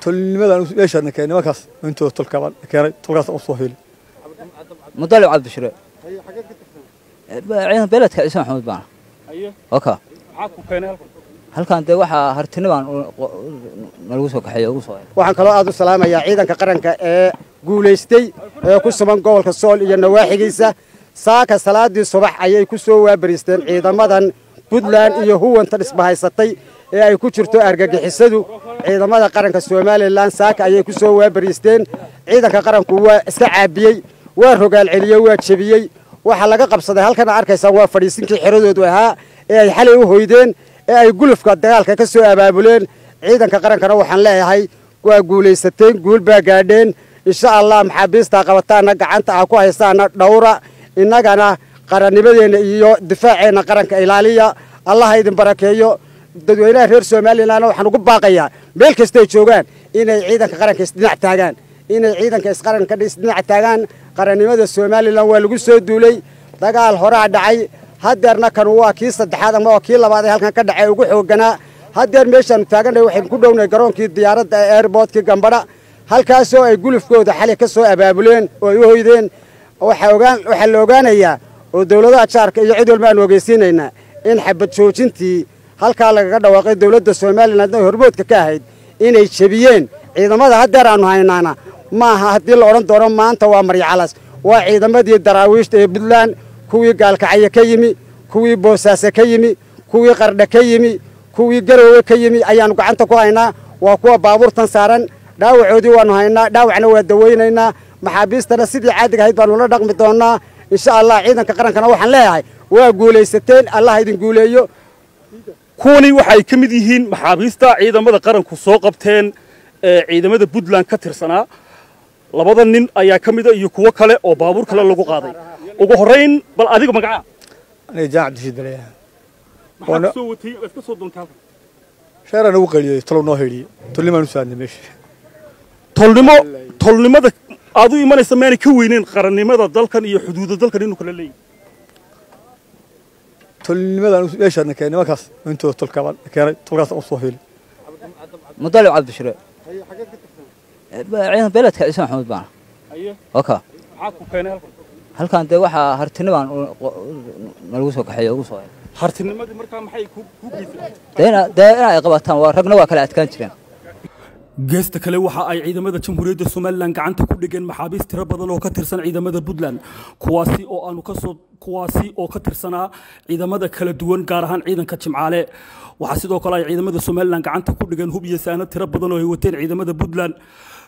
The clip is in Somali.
tolnimadan meeshaan keenay nimankaas intooda tolkabaan keenay tolkaas u soo heli mudalib cabdishire ciidan beeledka ciise maxamuud baana oka halkan dee waxaa hartinibaan nalagu soo kaxeeyo ugu soo waxaan kaloo aad u salaamayaa ciidanka qaranka ee guulaystay ee ku sugan gobolka sool iyo nawaaxigiisa saaka salaadii subax ayay ku soo waabariisteen ciidamadan puntland iyo huwanta dhisbahaysatay ee ay ku jirto argagixisadu ciidamada qaranka somalilan saaka ayay ku soo waabariisteen ciidanka qaranku waa iska caabiyey waa rogaal celiyey waa jebiyey waxaa laga qabsaday halkana arkaysaan waa fadhiisinkii xeradoodu ahaa ee ay xalay u hoydeen ee ay gulufka dagaalka ka soo abaabuleen ciidanka qarankana waxaan leeyahay waa guulaysateen guul baa gaadheen insha allah maxaabiistaa qabataana gacanta ah ku haystaana dhowra innagana qarannimadeenna iyo difaaceenna qaranka ilaaliya allaha idin barakeeyo dadweynaha reer somalilanna waxaan ugu baaqayaa meel kastay joogaan inay ciidanka qaranka isdhinac taagaan inay ciidanka isqaranka isdhinac taagaan qarannimada somalilan waa lagu soo duulay dagaal horaa dhacay hadeerna kan waa kii saddexaad ama waa kii labaad ee halkan ka dhacay ugu xooganaa hadeer meeshaanu taagannahay waxaynu ku dhownahay garoonkii diyaaradda ee airboortkii gambadha halkaasoo ay gulufkooda xali ka soo abaabuleen oo ay u hoydeen waxaa la ogaanayaa oo dowladaha jaarka iyo cid walba aanu ogeysiinaynaa in xabad joojintii halkaa lagaga dhawaaqay dowladda somalilan ay hormoodka ka ahayd inay jebiyeen ciidamada hadeer aanu haynaana maaha haddii la odhan doono maanta waa maryacalas waa ciidamadii daraawiishta ee puntland kuwii gaalkacyo ka yimi kuwii boosaaso ka yimi kuwii qardha ka yimi kuwii garoowe ka yimi ayaannu gacanta ku haynaa waa kuwa baabuurtan saaran dhaawacoodii waannu haynaa dhaawacna waa dawaynaynaa maxaabiistana sidii caadiga ahayd baannu la dhaqmi doonnaa insha allah ciidanka qarankana waxaan leeyahay waa guulaysateen allah idin guuleeyo kuwani waxay ka mid yihiin maxaabiista ciidamada qaranku soo qabteen ee ciidamada puntland ka tirsanaa labada nin ayaa ka mida iyo kuwo kale oo baabuur kale lagu qaaday ugu horrayn bal adiga magacaa aniga jaan cabdishiid baleeyaha maxaa soo watay waad ka soo doontay halkan sheeraan ugu qaliyey tolow noo heliyey tolnimaan u saadnay meesha tolnimo tolnimada aad u imanaysa maanay ka weyneyn qarannimada dalkan iyo xuduuda dalkan inuu kala leeyahay tolnimadan meeshaan keenay nimankaas intooda tolkabaan keenay tolkaas u soo heli mudalib cabdishire ciidan beeledka ciise maxamuud baana oka maxaa ku keenay halkan halkan dee waxaa hartinibaan nalagu soo kaxeeyo ugu soo hartinimadii markaa maxay ku geysay dee in ay qabataan waa ragna waa kala adkaan jireen geesta kale waxa ay ciidamada jamhuuriyadda somalilan gacanta ku dhigeen maxaabiist tiro badan oo ka tirsan ciidamada puntland kuwaasi oo aanu kasoo kuwaasi oo ka tirsanaa ciidamada kala duwan gaar ahaan ciidanka jimcaale waxaa sidoo kale ay ciidamada somalilan gacanta ku dhigeen hub iyo saanad tiro badan oo ay wateen ciidamada puntland